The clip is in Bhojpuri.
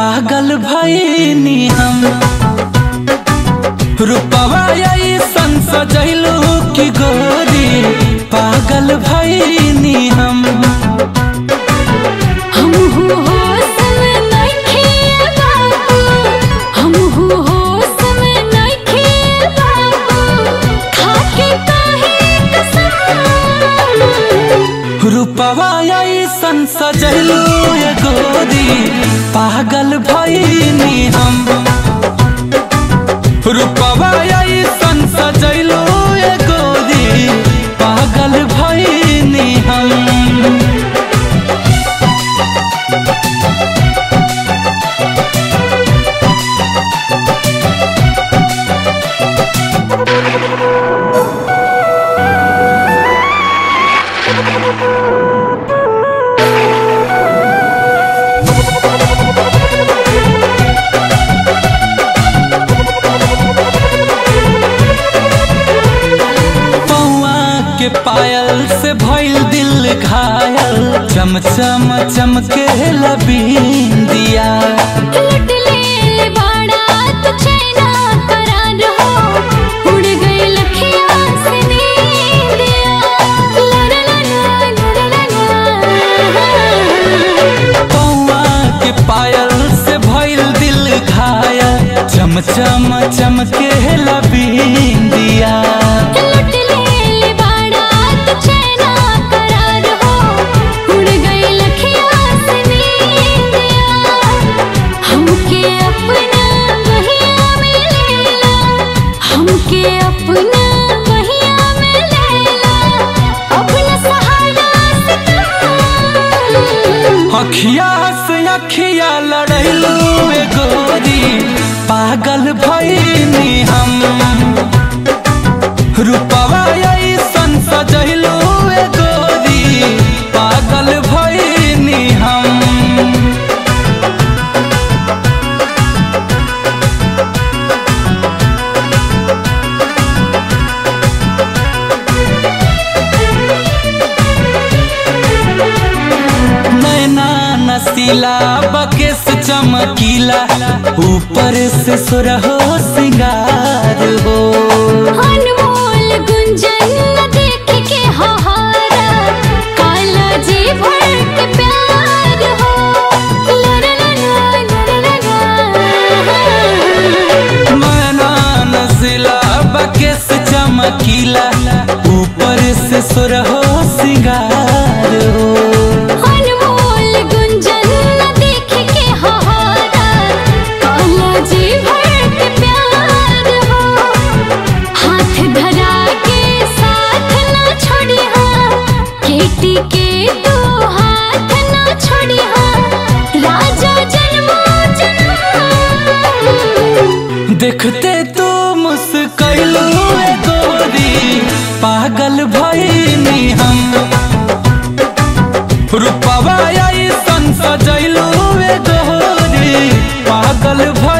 पागल भईनी हम रूपवा ऐसन सजैलू की गोरी पागल भईनी हम हम हो होश में नइखे बाबू हम हो होश में नइखे बाबू खाके काहे कसम रूपवा ऐसन सजैलू ये गोरी पागल भईनी हम रूपवा ऐसन सजैलू ये गोरी पागल भईनी हम पौआ के पायल से भइल दिल घायल चम चम चमके लबीन दिया लुट ले बाड़ा तो चैना करार हो उड़ गई लखिया से नींदिया ला ला ला ला ला ला ला पौआ के पायल से भइल दिल घायल चम चम चमके लबीन दिया लुट ले बाड़ा तो चैना करार हो उड़ गई लखिया से नींदिया हमके अपना बहिया में लेला हमके अपना बहिया में लेला अपना सहारा से कम अखिया से अखिया लड़ैलू ए गोरी पागल भईनी हम रूपवा ऐसन सजैलू ए गोरी पागल भईनी हम नैना नसीला बकेस चमकीला ऊपर से सुरहो सिंगार हो अनमोल गुंजन न देख के हाहारा काला जी भर के प्यार हो ला ला ला ला ला ला ला नैना नसीला बकेस चमकीला ऊपर से सुरहो सिंगार हो अनमोल गुंजन न देख के हाहारा काला जी भर के प्यार हो हाथ धरा के साथ न छोड़ी केटी के तू हाथ न छोड़ी राजा जन्मो जन्म देखते तू मुस्कैलू ए गोरी पागल भईनी हम रूपवा ऐसन सजैलू ए गोरी पागल भई